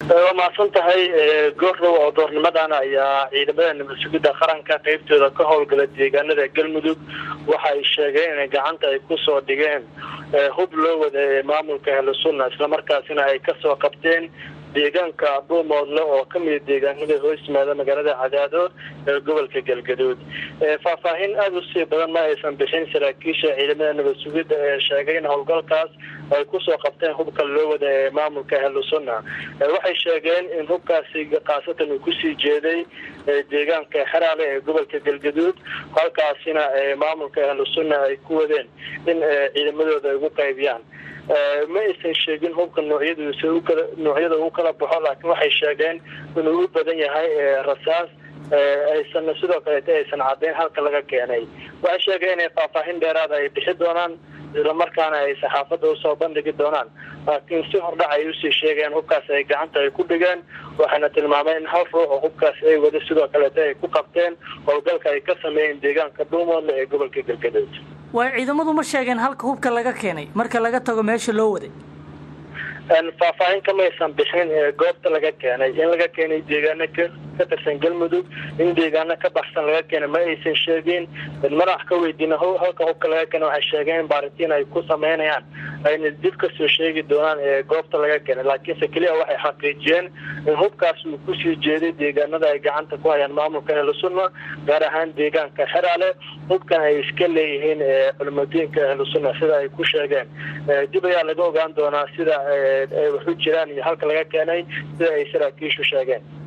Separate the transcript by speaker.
Speaker 1: waa mahadsan tahay goordhow oo doornimadan ayaa ciidamada nabad sugidda qaranka qeybtooda ka howlgala deegaanada galmudug waxa ay sheegeen inay gacanta ay kusoo dhigeen hub loo wada ee maamulka ahlusunna islamarkaasina ay kasoo qabteen deegaanka dhuumoodle oo kamida deegaanada hoos yimaada magaalada cadaado ee gobolka galgaduud faahfaahin aada usii badan ma aysan bixin saraakiisha ciidamada nabad sugidda ee sheegay in howlgalkaas ay kusoo qabteen hubka loo wada ee maamulka ahlusunna waxay sheegeen in hubkaasi khaasatan uu kusii jeeday deegaanka xeraale ee gobolka galgaduud halkaasina maamulka ahlusunna ay ku wadeen in ciidamadooda ay ugu qaybiyaan ma aysan sheegin hubka noocyadiisa ukala noocyada uu kala baxo laakiin waxay sheegeen inuu u badan yahay rasaas aysan sidoo kaleeta aysan caddayn halka laga keenay waxay sheegeen inay faahfaahin dheeraada ay bixi doonaan islamarkaana ay saxaafadda usoo bandhigi doonaan laakiin si hordhac ay usii sheegeen hubkaas ay gacanta ay ku dhigeen waxayna tilmaameen in hal ruux oo hubkaas ay wada sidoo kaleeta ay ku qabteen howlgalka ay ka sameeyeen deegaanka dhuumoodle ee gobolka galgaduud
Speaker 2: waay ciidamadu ma sheegeen halka hubka laga keenay marka laga tago meesha loo waday
Speaker 1: faahfaahin kamaysan bixin goobta laga keenay in laga keenay deegaano ka tirsan galmudug in deegaano ka baxsan laga keenay ma aysan sheegin madax ka weydiina halka hubka laga keenay waxay sheegeen in baaritiin ay ku sameynayaan ayna dib kasoo sheegi doonaan goobta laga keenay laakiinse keliya waxay xaqiijiyeen in hubkaas uu kusii jeeday deegaanada ay gacanta ku hayaan maamulka ahlusunna gaar ahaan deegaanka xeraale hubkan ay iska leeyihiin culimadiinka ahlusunna sida ay ku sheegeen dib ayaa laga ogaan doonaa sida ay waxu jiraan iyo halka laga keenay sida ay saraakiishu sheegeen